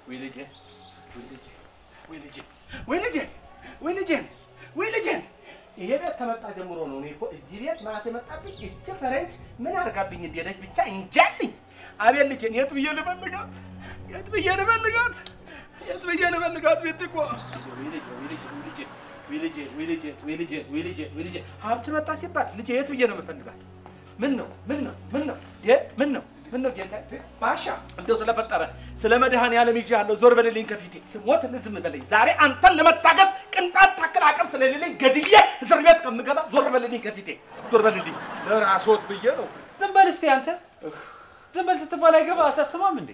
ወይ ልጄ ወይ ልጄ ወይ ልጄ ወይ ልጄ ወይ ልጄ ወይ ልጄ ይሄ ቤት ከመጣ ጀምሮ ነው እኔ እኮ እዚህ ቤት ማለት የመጣብኝ እቺ ፈረንጅ ምን አድርጋብኝ እንደሄደች ብቻ እንጃልኝ። አቤት ልጄን የት ብዬ ልፈልጋት? የት ብዬ ልፈልጋት? የት ብዬ ልፈልጋት? ቤት እኮ ወይ ልጄ ወይ ልጄ ወይ ልጄ ወይ ልጄ ወይ ልጄ ወይ ልጄ ወይ ልጄ ወይ ልጄ ሀብት መጣ ሲባል ልጄ የት ብዬ ነው የምፈልጋት? ምን ነው ምን ነው ምን ነው እ ምን ነው ምን ነው ጌታ ባሻ እንደው ስለፈጠረ ስለ መድኃኔዓለም ይዤሃለሁ። ዞር በልልኝ ከፊቴ ስሞት ዝም በለኝ። ዛሬ አንተን ለመታገዝ ቅንጣት ታክል አቅም ስለሌለኝ ገድዬ እስር ቤት ከምገባ ዞር በልልኝ ከፊቴ ዞር በልልኝ። ለራስዎት ብዬ ነው። ዝም በል እስቲ አንተ። ዝም በል ስትባል አይገባ አሳስማም እንዴ?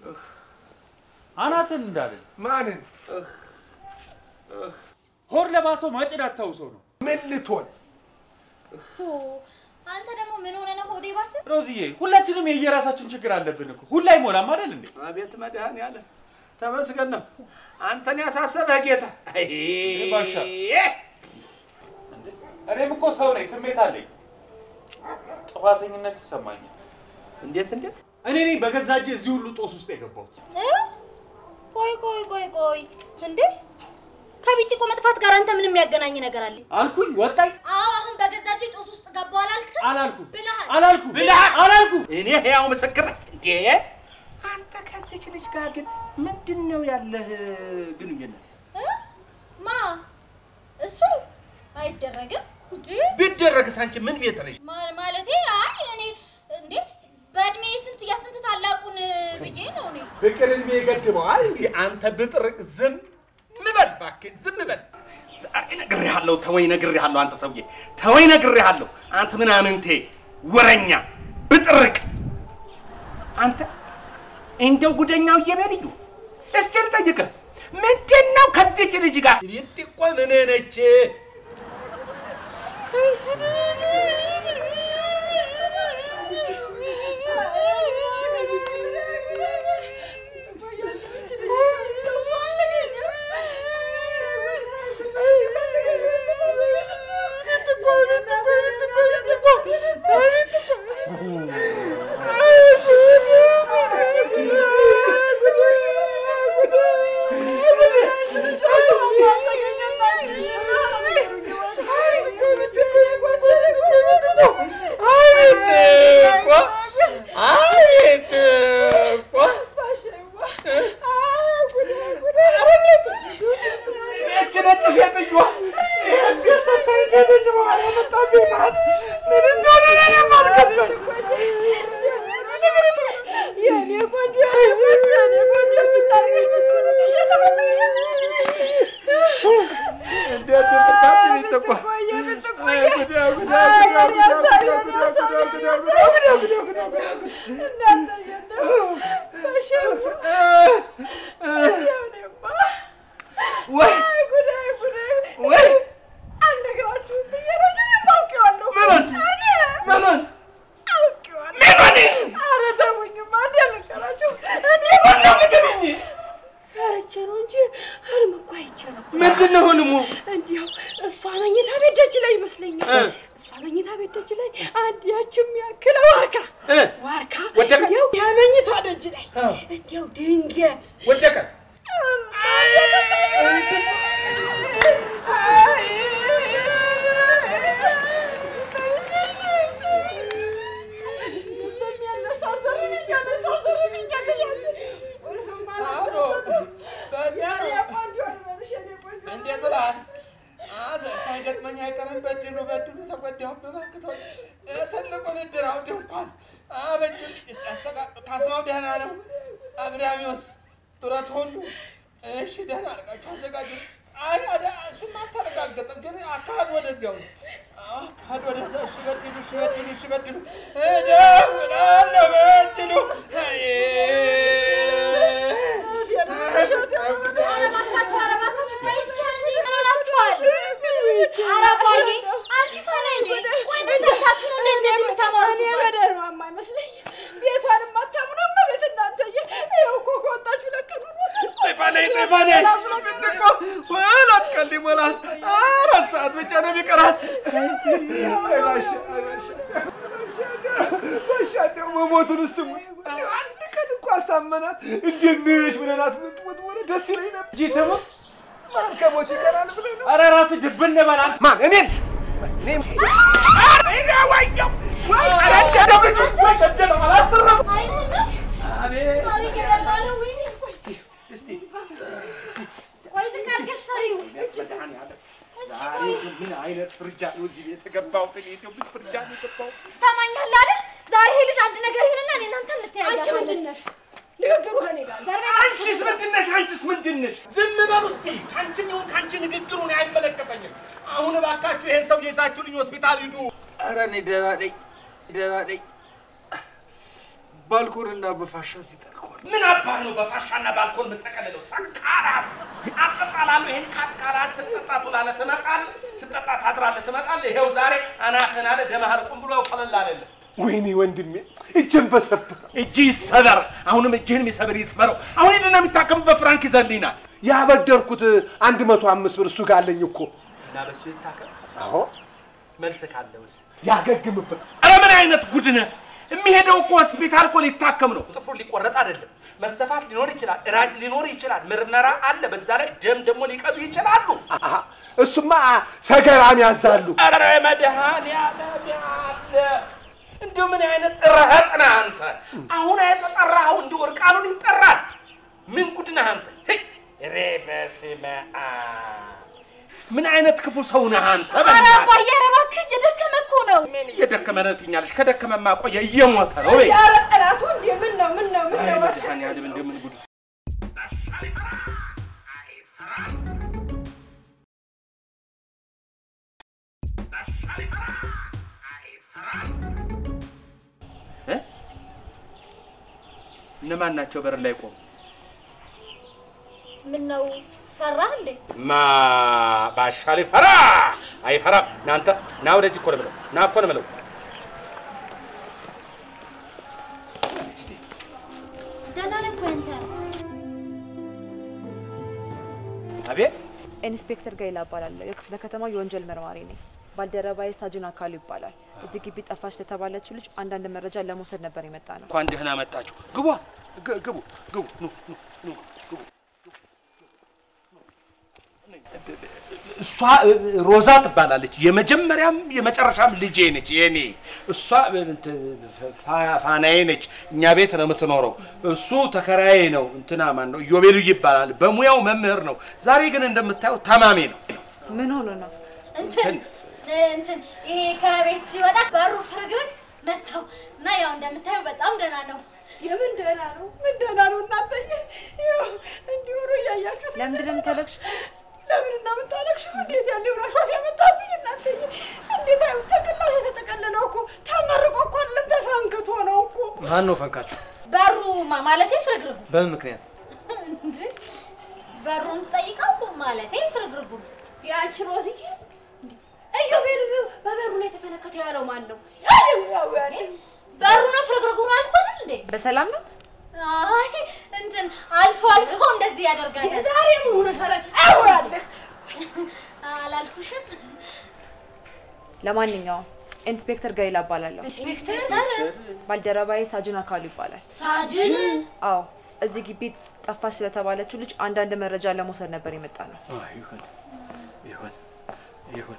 አናትን እንዳለን ማንን ሆድ ለባሰው ማጭድ አታውሰው ነው። ምን ልትሆን አንተ ደግሞ ምን ሆነ ነው ሆዴ ባሰ? ሮዝዬ ሁላችንም የየራሳችን ችግር አለብን እኮ ሁላ አይሞላም አይደል እንዴ? አቤት መድኃኔዓለም ተመስገን ነው አንተን ያሳሰበህ ጌታ። አይ ባሻ እኔም እኮ ሰው ነኝ፣ ስሜት አለኝ። ጥፋተኝነት ይሰማኛል። እንዴት እንዴት እኔ ነኝ በገዛ እጄ እዚህ ሁሉ ጦስ ውስጥ የገባሁት። እ? ቆይ ቆይ ቆይ ቆይ እንዴ ከቢጢቆ መጥፋት ጋር አንተ ምንም የሚያገናኝ ነገር አለ? አልኩኝ ወጣኝ አዎ አሁን በገዛ እጄ ጦስ ውስጥ ገባሁ አላልክም? አላልኩም ብለሃል። አላልኩም ብለሃል። አላልኩም። እኔ ሕያው ምስክር ነኝ። እንዴ አንተ ከዚች ልጅ ጋር ግን ምንድን ነው ያለህ ግንኙነት? እ? ማ እሱ አይደረግም እንዴ ቢደረግስ አንቺ ምን ቤት ነሽ? ማ- ማለቴ አይ እኔ እንዴ በእድሜ ስንት የስንት ታላቁን ብዬ ነው እኔ ፍቅር እድሜ ይገድበዋል። እስቲ አንተ ብጥርቅ ዝም በል እባክህ፣ ዝም በል። ዛሬ ነግሬሃለሁ፣ ተወኝ ነግሬሃለሁ። አንተ ሰውዬ ተወኝ ነግሬሃለሁ። አንተ ምናምንቴ ወረኛ ብጥርቅ አንተ እንደው ጉደኛው እየበልዩ እስቲ ልጠይቅህ፣ ምንድን ነው ከዚች ልጅ ጋር ቤት እኮ ምን ነች? ይህች ነጭ ሴትዮዋ ይህን ቤት ሰታኝ ከሄደች በኋላ የመጣብኝ ናት። ምን እንደሆነ እኔም አልገባኝ። እንዴት እንደምታስቢ ቤት እኮ አይ ጉዳ ጉዳ ጉዳ ጉዳ ጉዳ ጉዳ ጉዳ ጉዳ ጉዳ ጉዳ ጉዳ ወይ ወይ ምኑን ምኑን ምኑን ንገሪኝ። ፈርቼ ነው እንጂ ህልም እኮ አይቼ ነው። ምንድን ነው ህልሙ? እንዲያው እሷ መኝታ ቤት ደጅ ላይ ይመስለኛል። እ። እሷ መኝታ ቤት ደጅ ላይ አንድ ያችም ያክል ዋርካ እ ዋርካ ወደቀ? እንዲያው የመኝቷ ደጅ ላይ እ እንዲያው ድንገት ወደቀ። እንዴት እልሀለሁ? አዘ- ሳይገጥመኝ አይቀርም። በድሉ በድሉ ተጎዳሁ በበክቶች ትልቁን እድራው ድንኳን አበጁልኝ። እስኪ አስተካ- ካስማው ደህና ነው። አግዳሚዎስ ጡረት ሁሉ እሺ፣ ደህና አድርጋችሁ አዘጋጁ። አይ አደ- እሱማ አልተረጋገጠም፣ ግን አካሄድ ወደዚያው ነው። አዎ፣ አካሄድ ወደዛ። እሺ በድሉ፣ እሺ በድሉ፣ እሺ በድሉ፣ እደውላለሁ በድሉ። አይ ኧረ እባካችሁ ኧረ እባካችሁ ቆይ እስኪ አንዴ ምን ሆናችኋል? ኧረ አባዬ አንቺ ፈሪ እንዴ? ቆይ በሰምታችሁ ነው እንዴ እንደዚህ የምታሟሩት? በደር ማማ አይመስለኝም። ቤቷን የማታምነው ቤት እናንተዬ ይኸው እኮ ከወጣችሁ ለቀኑ ጤፋኔ ጤፋኔ ምትቆ ሁለት ቀን ሊሞላት አራት ሰዓት ብቻ ነው የሚቀራት። አይ ባሻ አይ ባሻ ባሻ ደግሞ ሞቱን እስቲ ሙት አንድ ቀን እንኳ ማሳመናት እንዴት ነሽ ብለናት ምትሞት ሆነ ደስ ይለኝ ነበር። እጂ ትሙት። ማን ከሞት ይቀራል ብለህ ነው? ኧረ ራስህ ድብን በል አንተ። ማን እኔን እኔም አይንህን ነው አቤት ዛሬ እየበላ ነው። ወይኔ ቆይ ቆይ ዝቅ አድርገሽ ሰሪው ዛሬ ምን አይነት ፍርጃ ነው እዚህ ቤት የገባሁት? እኔ እንደው ምን ፍርጃ ነው የገባሁት? ትሰማኛለህ አይደል? ዛሬ ይሄ ልጅ አንድ ነገር ይሁንና እኔ እናንተ እንተያያለን። አንቺ ምንድን ነሽ? ንግግሩ ከእኔ ጋር ነው። ዘርቤ አንቺስ ምንድን ነሽ? አንቺስ ምንድን ነሽ? ዝም በሉ እስቲ። ከአንቺም ይሁን ከአንቺ ንግግሩ እኔ አይመለከተኝም። አሁን እባካችሁ ይሄን ሰው ይዛችሁልኝ ሆስፒታል ሂዱ። ኧረ እኔ ደህና ነኝ፣ ደህና ነኝ። ባልኮንና በፋሻ ሲጠልቋል። ምን አባህ ነው በፋሻና ባልኮን የምጠቀልለው? ሰካራም አጠጣላለሁ። ይሄን ካትካላል ስትጠጣ ትውላለህ፣ ትመጣለህ፣ ስትጠጣ ታድራለህ፣ ትመጣለህ። ይኸው ዛሬ አናትህን አለ ደመህ ቁም ብሎ ፈለል አለልህ። ወይኔ ወንድሜ እጄን በሰበር እጅ ይሰበር። አሁንም እጅህን የሚሰብር ይስበረው። አሁን ሄድና የሚታከምበት ፍራንክ ይዘልኝናል ያበደርኩት አንድ መቶ አምስት ብር እሱ ጋር አለኝ እኮ። እና በሱ ይታከም። አዎ መልስ ካለውስ ያገግምበት። ኧረ ምን አይነት ጉድ ነህ! የሚሄደው እኮ ሆስፒታል እኮ ሊታከም ነው። ጥፍሩ ሊቆረጥ አይደለም። መሰፋት ሊኖር ይችላል፣ እራጅ ሊኖር ይችላል፣ ምርመራ አለ። በዛ ላይ ደም ደግሞ ሊቀዱ ይችላሉ። አሃ፣ እሱማ ሰገራም ያዛሉ። ኧረ መድኃኒዓለም ያለ እንዲሁ ምን አይነት ረህጥ ነህ አንተ! አሁን የተጠራኸው እንዲሁ እርቃኑን ይጠራል። ምን ጉድ ነህ አንተ! ሄይ! ኧረ በስመ አብ! ምን አይነት ክፉ ሰው ነህ አንተ! ኧረ በእናትህ! አባዬ ኧረ እባክህ እየደከመ እኮ ነው። ምን እየደከመ ነው ትኛለሽ? ከደከመማ ቆየ እየሞተ ነው። በይ ኧረ ጠላቱ እንዴ! ምን ነው ምን ነው ምን አይ ነው? መድኃኒዓለም እንደው ምን ጉድ እ? እነማን ናቸው በር ላይ ቆሙ? ምን ነው ፈራህ እንዴ? ማ ባሻ ሊፈራ አይፈራም። እናንተ ና ወደዚህ እኮ ነው የምለው፣ ና እኮ ነው የምለው። ደህና ነህ እኮ አንተ። አቤት ኢንስፔክተር ጋይላ እባላለሁ። የክፍለ ከተማው የወንጀል መርማሪ ነኝ። ባልደረባዬ ሳጅን አካሉ ይባላል። እዚህ ግቢ ጠፋች ለተባለችው ልጅ አንዳንድ መረጃ ለመውሰድ ነበር የመጣ ነው። እንኳን ደህና መጣችሁ። ግቡ ግ- ግቡ ግቡ ኑ ኑ ኑ ግቡ። እሷ እ, ሮዛ ትባላለች። የመጀመሪያም የመጨረሻም ልጄ ነች የኔ። እሷ እንትን ፋ- ፋናዬ ነች። እኛ ቤት ነው የምትኖረው። እሱ ተከራዬ ነው። እንትና ማን ነው? ኢዮቤሉ ይባላል። በሙያው መምህር ነው። ዛሬ ግን እንደምታየው ታማሚ ነው። ምን ሆኖ ነው? እንትን እንትን ይሄ ከቤት ሲወጣ በሩ ፍርግርግ መታው እና ያው እንደምታየው በጣም ደህና ነው። የምን ደህና ነው? ምን ደህና ነው? እናንተ ይኸው እንዲሁ ነው እያያችሁት። ለምንድን ነው የምታለቅሽው? ለምን እና የምታለቅሽው? እንዴት ያለ ራሻፍ ያመጣብኝ እናንተ! እንዴት አይነት ተቀላል የተጠቀለለው እኮ ተመርቆ እኮ አይደለም ተፈንክቶ ነው እኮ። ማን ነው ፈንካችሁ? በሩ ማ- ማለቴ ፍርግርጉ በምን ምክንያት? እንዴ በሩን ትጠይቀው ማለቴ ፍርግርጉ የአንቺ ሮዝዬ እዮቤል በበሩ ላይ የተፈነከተ ያለው ማን ነው? በሩ ነው ፍርግርጉ ነው አልኩ አይደል እንዴ? በሰላም ነው? አይ እንትን አልፎ አልፎ እንደዚህ ያደርጋል። ዛሬ መሆኑ ተረት አውራለህ። አላልኩሽም? ለማንኛውም ኢንስፔክተር ጋይላ እባላለሁ። ኢንስፔክተር ባልደረባዬ ሳጅን አካሉ ይባላል። ሳጅን አዎ እዚህ ግቢ ጠፋች ስለተባለችው ልጅ አንዳንድ መረጃ ለመውሰድ ነበር የመጣ ነው። ይሁን ይሁን ይሁን።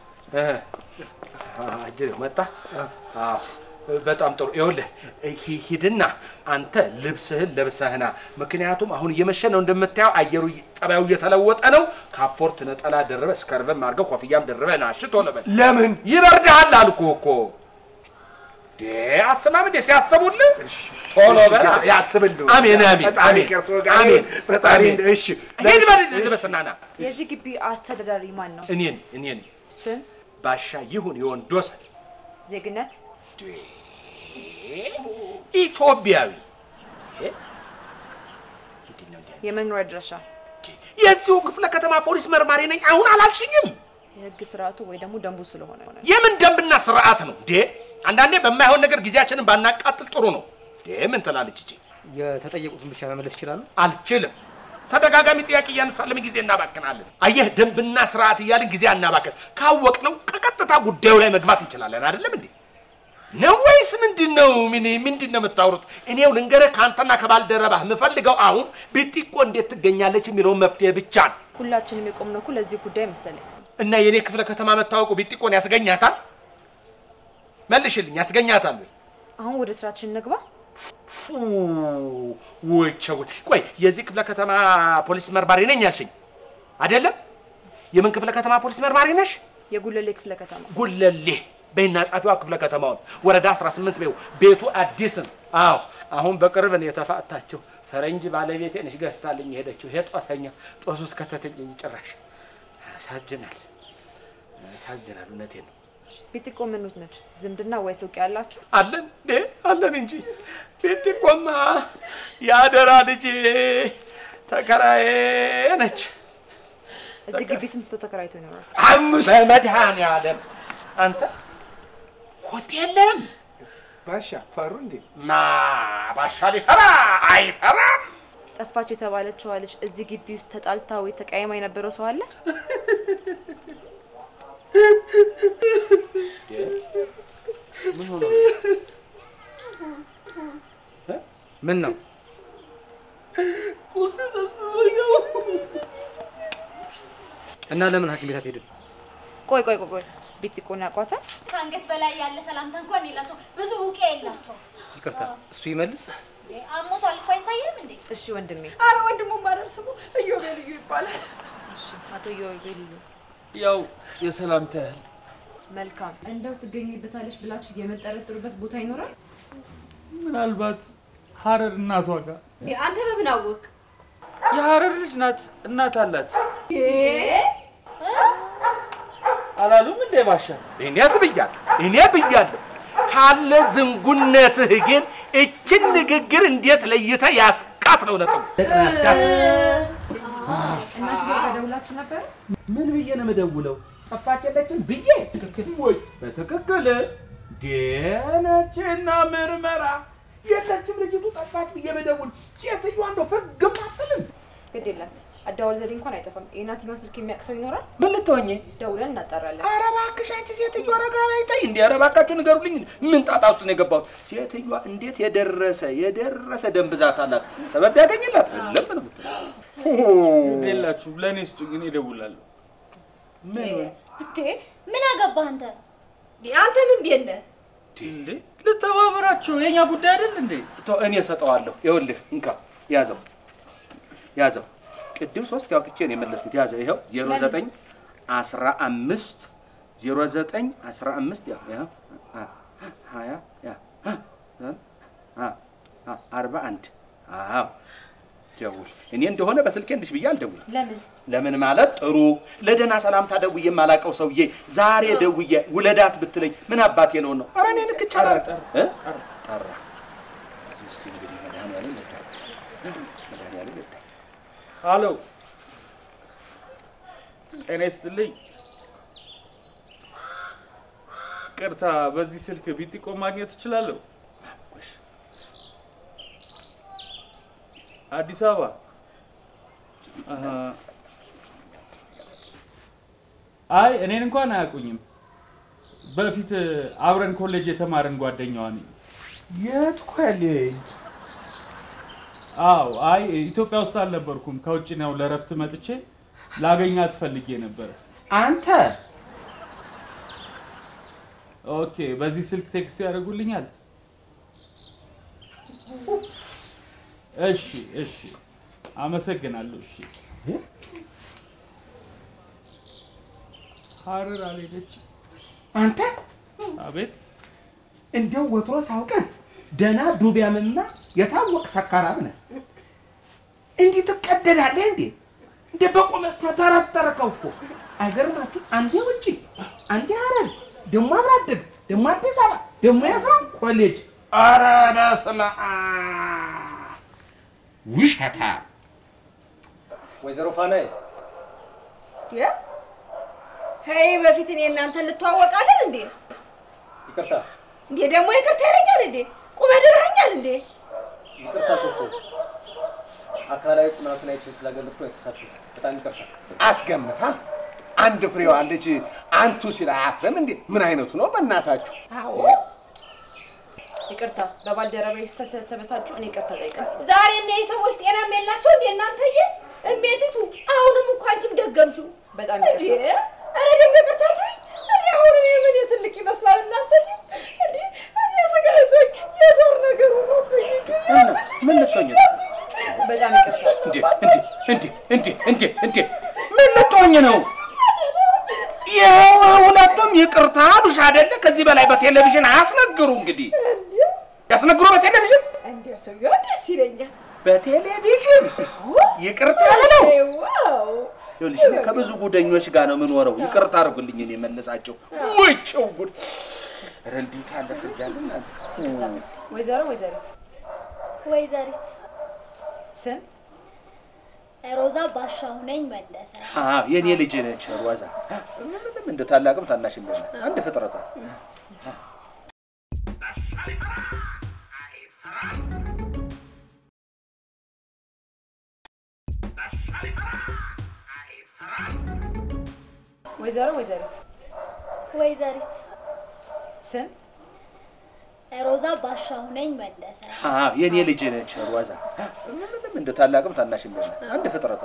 አጅሬው መጣ። አዎ በጣም ጥሩ። ይኸውልህ ሂ- ሂድና አንተ ልብስህን ለብሰህና፣ ምክንያቱም አሁን እየመሸ ነው እንደምታየው፣ አየሩ እየ- ጠባዩ እየተለወጠ ነው። ካፖርት ነጠላ ደርበህ እስከርበም አድርገህ ኮፍያም ደርበህ ና። እሺ ቶሎ በል። ለምን ይበርድሃል አልኩህ እኮ። ዴ አትሰማም እንዴ ሲያስቡልህ? ቶሎ በል። ያስብልህ። አሜን አሜን ፈጣሪ አሜን ከእርሶ ጋር አሜን ይሁን። ፈጣሪ አሜን። እሺ ሂድ በል ልበስና ና። የዚህ ግቢ አስተዳዳሪ ማን ነው? እኔን እኔን ስም፣ ባሻ ይሁን የወንዶሰን ዜግነት፣ ኢትዮጵያዊ ምንድን ነው እንዲህ? የመኖሪያ አድራሻ፣ የዚሁ ክፍለ ከተማ ፖሊስ መርማሪ ነኝ። አሁን አላልሽኝም? የህግ ስርዓቱ ወይ ደግሞ ደንቡ ስለሆነ የምን ደንብና ስርዓት ነው እንዴ? አንዳንዴ በማይሆን ነገር ጊዜያችንን ባናቃጥል ጥሩ ነው። እንዴ ምን ትላለች እጂ? የተጠየቁትን ብቻ መመለስ ይችላሉ? አልችልም። ተደጋጋሚ ጥያቄ እያነሳን ለምን ጊዜ እናባክናለን? አየህ፣ ደንብና ስርዓት እያልን ጊዜ አናባክን። ካወቅነው ከቀጥታ ጉዳዩ ላይ መግባት እንችላለን። አይደለም እንዴ? ነው ወይስ ምንድን ነው? ምን ምንድን ነው የምታወሩት? እኔው ልንገርህ ከአንተና ከባልደረባህ የምፈልገው አሁን ቢጢቆ እንዴት ትገኛለች የሚለውን መፍትሄ ብቻ ነው። ሁላችንም የቆምነው እኮ ለዚህ ጉዳይ መሰለኝ። እና የኔ ክፍለ ከተማ መታወቁ ቢጢቆን ያስገኛታል? መልሽልኝ፣ ያስገኛታል ወይ? አሁን ወደ ስራችን እንግባ። ወቸው ቆይ፣ የዚህ ክፍለ ከተማ ፖሊስ መርማሪ ነኝ ያልሽኝ አይደለም? የምን ክፍለ ከተማ ፖሊስ መርማሪ ነሽ? የጉለሌ ክፍለ ከተማ ጉለሌ በይና ጻፊዋ ክፍለ ከተማውን ወረዳ 18 በይው። ቤቱ አዲስም። አዎ አሁን በቅርብ ነው የተፋታቸው። ፈረንጅ ባለቤቴ ነሽ ገዝታልኝ የሄደችው። ይሄ ጦሰኛ ጦሱ ውስጥ ከተተኝ ጭራሽ ያሳዝናል፣ ያሳዝናል። እውነቴን ነው። ቢጢቆ ምኑት ነች? ዝምድና ወይስ እውቅ ያላችሁ? አለን እንዴ አለን እንጂ ቤቲቆማ የአደራ ልጅ ተከራዬ ነች። እዚህ ግቢ ስንት ሰው ተከራይቶ ይኖራል? አምስት መድኃኔዓለም አንተ ሆቴልም ባሻ ፈሩ እንዴ? ማ ባሻ ሊፈራ አይፈራም። ጠፋች የተባለችዋ ልጅ እዚህ ግቢ ውስጥ ተጣልታ ወይ ተቀያይማ የነበረው ሰው አለ? ምን ነው እና ለምን ሐኪም ቤት አትሄድም? ቆይ ቆይ ቆይ ቆይ ቢጢቆን ያውቋታል? ከአንገት በላይ ያለ ሰላምታ እንኳን የላቸው። ብዙ እውቅያ የላቸው። ይቅርታ፣ እሱ ይመልስ። አሞቷል እኮ አይታየም እንዴ? እሺ ወንድሜ። አረ ወንድሙ ማረር ስሙ እዮቤ ልዩ ይባላል። እሺ አቶ ዮቤልዩ ያው የሰላምታ ያህል መልካም። እንደው ትገኝበታለች ብላችሁ የምጠረጥሩበት ቦታ ይኖራል? ምናልባት ሀረር እናቷ ጋር አንተ በምን አወቅ? የሀረር ልጅ ናት፣ እናት አላት አላሉም እንዴ ባሻ? እኔ ብያለሁ፣ እኔ ብያለሁ። ካለ ዝንጉነትህ ግን እችን ንግግር እንዴት ለይተህ ያስቃት ነው ነጥቡ። እናት ጋር ደውላችሁ ነበር? ምን ብዬ ነው የምደውለው? ጠፋች የለችም ብዬ ትክክል ወይ? በትክክል ደነችና ምርመራ የለችም ልጅቱ ጠፋች ብዬ በደውል ሴትዮዋ እንደው ፍግም አትልም። ግድ የለም አደዋወል ዘዴ እንኳን አይጠፋም። የእናትየውን ስልክ የሚያውቅ ሰው ይኖራል? ምን ልትሆኚ? ደውለን እናጣራለን። ኧረ እባክሽ አንቺ ሴትዮዋ ረጋ በይ ተይ። እንዴ ኧረ እባካችሁ ንገሩልኝ፣ ምን ጣጣ ውስጥ ነው የገባሁት? ሴትዮዋ እንዴት የደረሰ የደረሰ ደም ብዛት አላት። ሰበብ ያገኝላት የለም ነው የምትለው። የላችሁ ለእኔ ስጡኝ፣ እኔ እደውላለሁ። ምን እንዴ ምን አገባህ አንተ? አንተ ምን ቤለ እንዴ ልተባበራችሁ፣ የኛ ጉዳይ አይደል እንዴ? ተው፣ እኔ እሰጠዋለሁ። ይኸውልህ እንካ ያዘው ያዘው። ቅድም ሶስት ያውጥቼ ነው የመለስኩት። ያዘው ይኸው ዜሮ ዘጠኝ አስራ አምስት ዜሮ ዘጠኝ አስራ አምስት ያው ያው አ- ሀያ ያ አ- አ- አ- አርባ አንድ አዎ ደውል። እኔ እንደሆነ በስልኬ እንድሽ ብዬ አልደውልም። ለምን? ለምን ማለት ጥሩ ለደህና ሰላምታ ደውዬ የማላውቀው ሰውዬ ዛሬ ደውዬ ውለዳት ብትለኝ ምን አባቴ ነው ነው? ኧረ እኔ ልክ ይቻላል እ? ጠራ። እስቲ እንግዲህ መድኃኒዓለም ይርዳል። መድኃኒዓለም ይርዳል። አሎ ጤና ይስጥልኝ። ቅርታ፣ በዚህ ስልክ ቢጢቆ ማግኘት እችላለሁ? አዲስ አበባ አሀ። አይ እኔን እንኳን አያውቁኝም። በፊት አብረን ኮሌጅ የተማርን ጓደኛዋ ነኝ። የት ኮሌጅ? አዎ፣ አይ ኢትዮጵያ ውስጥ አልነበርኩም። ከውጭ ነው ለእረፍት መጥቼ ላገኛት ፈልጌ ነበረ። አንተ ኦኬ፣ በዚህ ስልክ ቴክስት ያደርጉልኛል? እሺ፣ እሺ፣ አመሰግናለሁ። እሺ፣ ሀረር አልሄደችም። አንተ አቤት፣ እንደው ወትሮ ሳውቀን ደህና ዱቢያምና የታወቅ ሰካራም ነህ። እንዲህ ትቀደዳለህ እንዴ? እንደ በቁመት ተተረተርከው እኮ አይገርማችሁ? አንዴ ውጪ፣ አንዴ ሀረር፣ ደግሞ አብሮ አደግ፣ ደግሞ አዲስ አበባ፣ ደግሞ ያዝራ ኮሌጅ። ኧረ በስመ አብ ውሸታ ወይዘሮ ፋናዬ ሄይ በፊት እኔ እናንተ እንተዋወቃለን እንዴ? ይቅርታ እንዴ ደግሞ ይቅርታ ይለኛል እንዴ? ቁመህ ድረኸኛል እንዴ? ይቅርታ እኮ አካላዊ ጥናትን አይቼ ስላገለጥኩ ነው የተሳሳትኩት። በጣም ይቅርታ። አትገምታ። አንድ ፍሬዋ ልጅ አንቱ ሲል አያፍርም እንዴ? ምን አይነቱ ነው በእናታችሁ? አዎ ይቅርታ፣ በባልደረባዬ ስህተት ስለተበሳጩ እኔ ይቅርታ ጠይቃለሁ። ዛሬ እነዚህ ሰዎች ጤናም የላቸው እንዴ እናንተዬ? እሜትቱ አሁንም እኮ አንቺም ደገምሽው። በጣም እንዴ ይቅርታ። ኧረ ደግሞ ይቅርታ በይ። እኔ አሁን ምን ትልቅ ይመስላል እናንተዬ? እንዴ እኔ ስጋ ይዞኝ የዞር ነገር ሆኖብኝ ግን ምን ልትሆኝ ነው? በጣም ይቅርታ። እንዴ እንዴ እንዴ እንዴ እንዴ ምን ልትሆኝ ነው? ይኸው ሁለቱም ይቅርታ አሉሽ አይደለ? ከዚህ በላይ በቴሌቪዥን አያስነግሩ። እንግዲህ ያስነግሩ በቴሌቪዥን እንዴ ሰውዬው ደስ ይለኛል። በቴሌቪዥን ይቅርታ ብለው ዋው ይኸውልሽ እኔ ከብዙ ጉደኞች ጋር ነው የምኖረው። ይቅርታ አድርጉልኝ እኔ መለሳቸው። ወይቸው ጉድ! ኧረ እንዴት ያለ ፍርጃል እናንተ! ወይዘሮ ወይዘሪት ወይዘሪት ስም ሮዛ ባሻው ነኝ መለሰ። አዎ የኔ ልጅ ነች ሮዛ። ምንም እንደ ታላቅም ታናሽም የለም። አንድ ፍጥረታ ወይዘሮ ወይዘሪት ወይዘሪት ስም ሮዛ ባሻው ነኝ መለሰ። አዎ የኔ ልጅ ነች ሮዛ። ምንም እንደ ታላቅም ታናሽም የለም። አንድ ፍጥረታ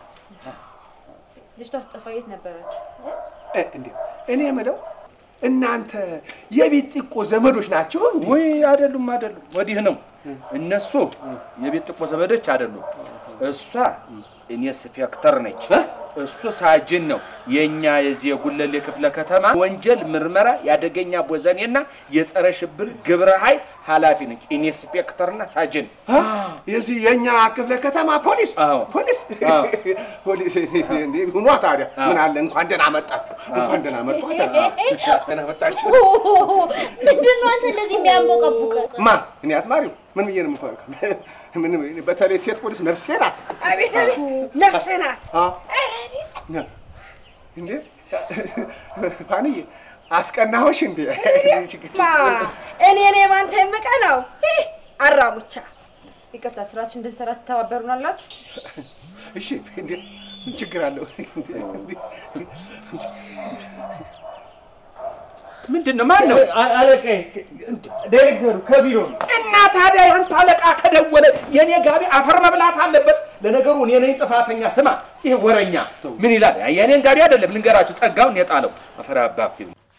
ልጅቷ ስጠፋ የት ነበራችሁ? እንዴ እኔ የምለው እናንተ የቢጢቆ ዘመዶች ናቸው እንዴ? ወይ አይደሉም፣ አይደሉም። ወዲህ ነው። እነሱ የቤት ጥቆ ዘመዶች አይደሉም። እሷ ኢንስፔክተር ነች፣ እሱ ሳጅን ነው። የእኛ የዚህ የጉለሌ ክፍለ ከተማ ወንጀል ምርመራ የአደገኛ ቦዘኔና የጸረ ሽብር ግብረ ኃይል ኃላፊ ነች። ኢንስፔክተርና ሳጅን የዚህ የእኛ ክፍለ ከተማ ፖሊስ አዎ። ፖሊስ አዎ። ፖሊስ እንዴ ሁኗ ታዲያ ምን አለ እንኳን ደህና መጣችሁ እንኳን ደህና መጡ ደህና መጣችሁ ምንድን ነው አንተ እንደዚህ የሚያንቦቀቡቅ? ማ እኔ አዝማሪው ምን ብዬ ነው የምፈርቀው ምን በተለይ ሴት ፖሊስ ነፍሴ ናት አቤት አቤት ነፍሴ ናት። አዎ። እንዴ ፋንዬ አስቀናሆሽ እንዴ ማ እኔ እኔ ባንተ የምቀናው ይህ አራሙቻ ይቅርታ፣ ስራችን እንድንሰራ ትተባበሩናላችሁ? እሺ እንዴ ምን ችግር አለው ምንድን ነው? ማን ነው? አለቃዬ ዳይሬክተሩ ከቢሮ ነው። እና ታዲያ ያንተ አለቃ ከደወለ የኔ ጋቢ አፈር መብላት አለበት። ለነገሩ እኔ ነኝ ጥፋተኛ። ስማ፣ ይሄ ወረኛ ምን ይላል? የኔን ጋቢ አይደለም ልንገራችሁ፣ ጸጋውን የጣለው አፈር አባብ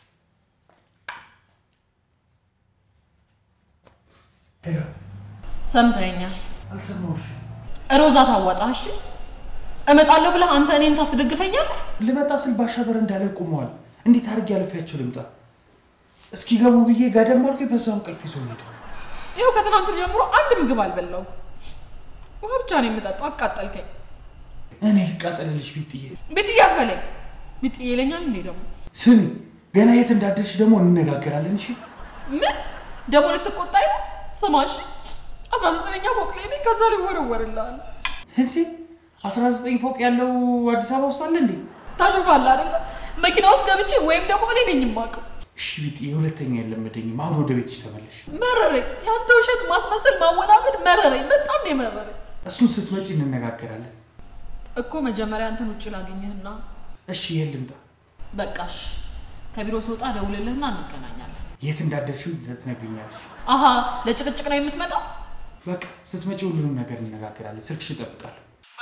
ሰምተኛል። ሮዛ ታዋጣ። እሺ እመጣለሁ ብለህ አንተ እኔን ታስደግፈኛለህ? ልመጣ ስል ባሻ በረንዳ ላይ ቆመዋል። እንዴት አድርጌ አልፌያቸው ልምጣ? እስኪገቡ ብዬ ጋደም አልኩኝ። በዛው እንቅልፍ ይዞ ሄደ። ይኸው ከትናንት ጀምሮ አንድ ምግብ አልበላሁም። ውሃ ብቻ ነው የምጠጣው። አቃጠልከኝ። እኔ ልቃጠልልሽ ቢጥዬ። ቤትዬ አትበለኝ። ቤትዬ ይለኛል እንዴ ደግሞ ስሚ፣ ገና የት እንዳደርሽ ደግሞ እንነጋገራለን። እሺ ምን ደግሞ ልትቆጣኝ ነው? ስማ እሺ፣ አስራ ዘጠነኛ ፎቅ ላይ ነኝ። ከዛ ሊወረወርልሃል። እንዴ 19 ፎቅ ያለው አዲስ አበባ ውስጥ አለ እንዴ? ታሾፋለህ አይደለ? መኪና ውስጥ ገብቼ ወይም ደግሞ እኔ ነኝ የማውቀው። እሺ ቢጥዬ፣ ሁለተኛ የለመደኝም። አሁን ወደ ቤትሽ ተመለሽ። መረረኝ። ያንተ ውሸት፣ ማስመሰል፣ ማወናበድ መረረኝ። በጣም ነው የመረረኝ እሱን ስትመጪ እንነጋገራለን። እኮ መጀመሪያ አንተን ውጭ ላገኘህና እሺ የት ልምጣ? በቃሽ ከቢሮ ስወጣ ደውልልህና እንገናኛለን። የት እንዳደርሽም ትነግሪኛለሽ። አሀ ለጭቅጭቅ ነው የምትመጣው? በቃ ስትመጪ ሁሉንም ነገር እንነጋገራለን። ስልክሽ እጠብቃለሁ።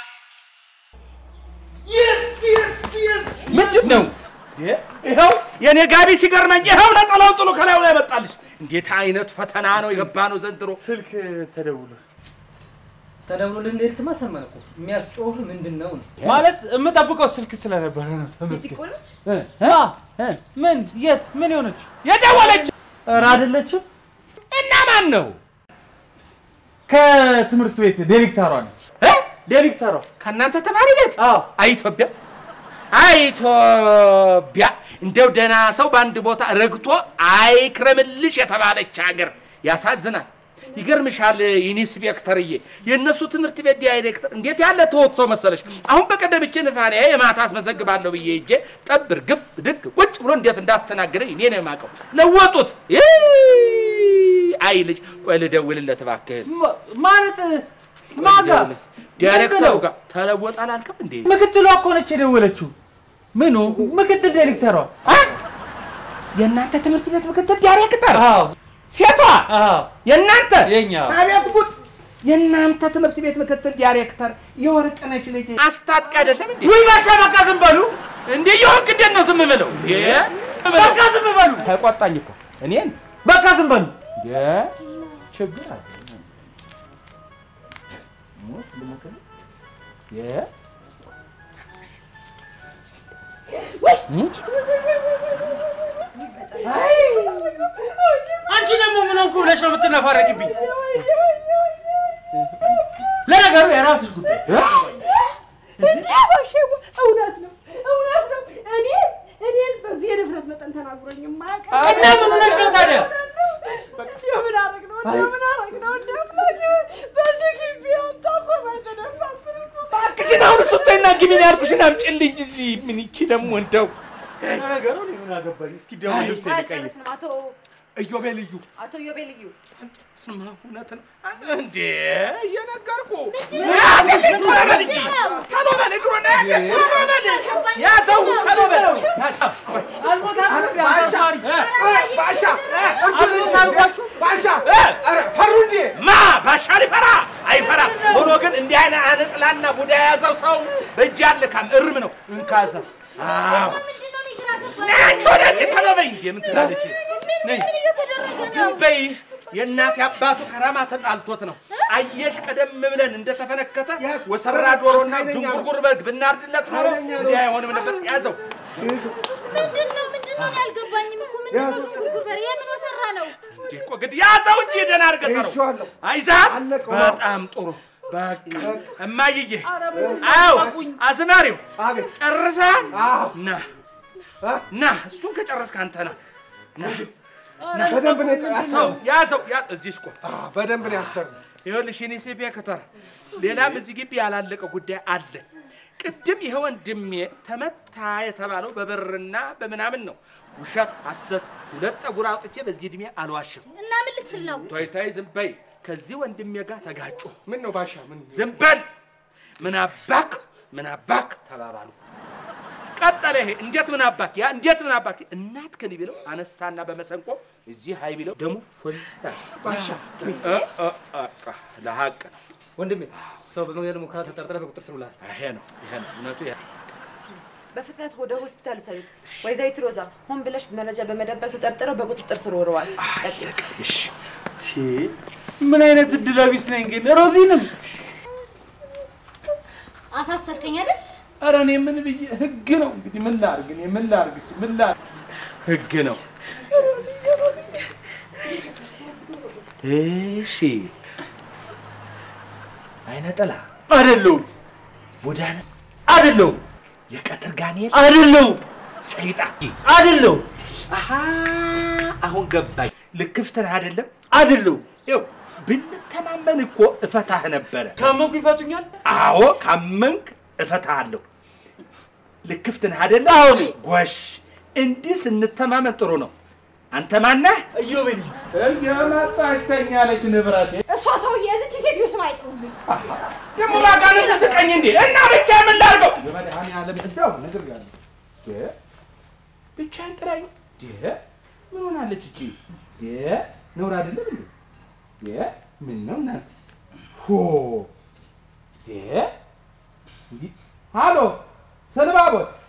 ምንድን ነው? ይኸው የኔ ጋቢ ሲገርመኝ ይኸው ነጠላውን ጥሎ ከላዩ ላይ መጣልሽ። እንዴት አይነት ፈተና ነው የገባ ነው ዘንድሮ። ስልክ ተደውሎ ተደውሎልህ እንደሄድክማ ሰማን እኮ። የሚያስጮህ ምንድን ነው ነው? ማለት የምጠብቀው ስልክ ስለነበረ ነው። ቢጢቆ ነች? ምን የት ምን የሆነች? የደወለች ኧረ አይደለችም። እና ማን ነው? ከትምህርት ቤት ዲሬክተሯ ነች። እ? ዲሬክተሯ ከእናንተ ተማሪ ቤት? አዎ። አይ ኢትዮጵያ፣ አይ ኢትዮጵያ፣ እንደው ደህና ሰው በአንድ ቦታ ረግቶ አይክረምልሽ የተባለች ሀገር ያሳዝናል። ይገርምሻል ኢንስፔክተርዬ፣ የእነሱ ትምህርት ቤት ዳይሬክተር እንዴት ያለ ተወት ሰው መሰለሽ። አሁን በቀደም እችን ፋንያ የማታ አስመዘግባለሁ ብዬ ሄጄ ጠብር ግፍ ድግ ቁጭ ብሎ እንዴት እንዳስተናገደኝ እኔ ነው የማውቀው። ለወጡት። ይ! አይ ልጅ፣ ቆይ ልደውልለት እባክህን። ማለት ማጋ ዳይሬክተሩ ጋር ተለወጠ አላልክም እንዴ? ምክትሏ እኮ ነች የደወለችው። ምኑ ምክትል ዲሬክተሯ። የእናንተ ትምህርት ቤት ምክትል ዳይሬክተር? አዎ ሴቷ የእናንተ የኛ አቤት ጉድ! የእናንተ ትምህርት ቤት ምክትል ዳይሬክተር የወርቅነሽ ልጅ አስታጥቂ አይደለም እንዴ? ውይ ባሻ በቃ ዝም በሉ እንዴ! የወርቅ እንዴት ነው ዝም ብለው? በቃ ዝም በሉ። ተቆጣኝ እኮ እኔን በቃ ዝም በሉ። ችግር አለ ሞት ልሞት ነው? የ- አንቺ ደግሞ ምን ሆንኩ ብለሽ ነው የምትነፋረቂብኝ? ለነገሩ የራስሽ ጉዳይ። ባሼ እውነት ነው እውነት ነው። እኔ እኔን በዚህ የድፍረት መጠን ተናግሮኝ የማያውቅ እና ምን ሆነሽ ነው ታዲያ? እንደው ምን አደረግ ነው እንደው ምን አደረግ ነው እንደው በዚህ ግቢ አንተ እኮ ባይተደፋብን እኮ እባክሽን አሁን እሱን ተይና ግቢን ያልኩሽን አምጪልኝ እዚህ ምን ይቺ ደግሞ እንደው ነገሩ እኔ ምን አገባኝ? እስኪ ደግሞ ልብስ ልቀይር። አልጨርስንም። አቶ እዮቤ ልዩ አቶ ዮቤ ልዩ ስማ እውነት ነው አንተ እንዴ እየነገርኩ ቶሎ በል እንጂ ቶሎ በል እግሩን ቶሎ በል ያዘው ቶሎ በል ያዘው ባሻ ባሻ እርዱልኝ! ባሻ ኧረ ፈሩ እንዴ? ማ ባሻ ሊፈራ አይፈራም። ሆኖ ግን እንዲህ አይነት አነጥላና ቡዳ የያዘው ሰው በእጅ ያልካም እርም ነው እንካዘ አዎ ምንድነው እኔ ግራ ገባኝ። ነች ወደዚህ ቶሎ በይ እንዴ ምን ትላለች ነይ ምን እየተደረገ ዝም ነው? በይ የእናት አባቱ ከራማ ተጣልቶት ነው። አየሽ ቀደም ብለን እንደተፈነከተ ወሰራ ዶሮና ጅንጉርጉር በግ ብናርድለት ኖሮ ኃይለኛ ነው። እንዲህ አይሆንም ነበር። ያዘው ምንድነው ምንድነው? እኔ አልገባኝም እኮ ምንድነው? ችኩርኩር በሬ የምን ወሰራ ነው? እንዲህ እኮ ግድ ያዘው እንጂ ደህና አድርገህ ሰረው። ይዤዋለሁ። አይዛም አለቀው። በጣም ጥሩ በቃ እማይዬ፣ አዎ አዝማሪው አቤት ጨርሰሃል? አዎ ና እ? ና እሱን ከጨረስክ አንተ ና ና በደንብ ነው ያሰሩ። ያዘው ያ እዚህ ቆም በደንብ ነው ያሰሩ። ይኸውልሽ የኔ ሴፒያ ከተራ ሌላም እዚህ ግቢ ያላለቀ ጉዳይ አለ። ቅድም ይሄ ወንድሜ ተመታ የተባለው በብርና በምናምን ነው። ውሸት፣ ሐሰት፣ ሁለት ጠጉር አውጥቼ በዚህ እድሜ አልዋሽም። እና ምን ልትል ነው? ቶይ ቶይ ዝም በይ። ከዚህ ወንድሜ ጋር ተጋጩ። ምን ነው ባሻ ምን ዝም በል። ምን አባክ ምን አባክ ተባባሉ። ቀጠለ ይሄ እንዴት ምን አባክ ያ እንዴት ምን አባክ እናት ከኒ ቢለው አነሳና በመሰንቆ እዚህ ሀይ ቢለው ደግሞ ፎልታ ባሻ እ እ እ ለሀቅ ነው። ወንድሜ ሰው በመግደል ሙከራ ተጠርጥረህ በቁጥር ስር ውለሃል። ይሄ ነው ይሄ ነው እውነቱ ይሄ ነው። በፍጥነት ወደ ሆስፒታል ውሰዱት። ወይዘሪት ሮዛ ሆን ብለሽ መረጃ በመደበቅ ተጠርጥረው በቁጥጥር ስር ውለዋል። ቀጥይ። እሺ ምን አይነት እድለ ቢስ ነኝ ግን ሮዚንም አሳሰርከኝ አይደል? ኧረ እኔ ምን ብዬ ህግ ነው እንግዲህ ምን ላድርግ እኔ ምን ላድርግ እስኪ ምን ላድርግ ህግ ነው እሺ አይነ ጥላ አይደለሁም ቡዳነ አይደለሁም የቀትር ጋኔል አይደለሁም ሰይጣን አይደለሁም አሃ አሁን ገባኝ ልክፍት ነህ አይደለም አይደለሁም ይኸው ብንተማመን እኮ እፈታህ ነበረ ካመንኩ ይፈቱኛል አዎ ካመንክ እፈታሃለሁ ልክፍት ነህ አይደለም አሁን ጎሽ እንዲህ ስንተማመን ጥሩ ነው አንተ ማነህ እዮቤ ልዩ እየመጣች ተኛለች ንብረቴ እሷ ሰውዬ እዚች ሴትዮ ስም አይጥሩብኝ። ደግሞ ባጋነት ትቀኝ እንዴ እና ብቻ ምን ላድርገው በመድኃኒዓለም እንደው ነግሬሃለሁ። ብቻዬን ጥራኝ ምን ሆናለች እቺ ነውር አይደለም እንዴ ምን ነው እናንተ ሆ ሃሎ ሰንባቦት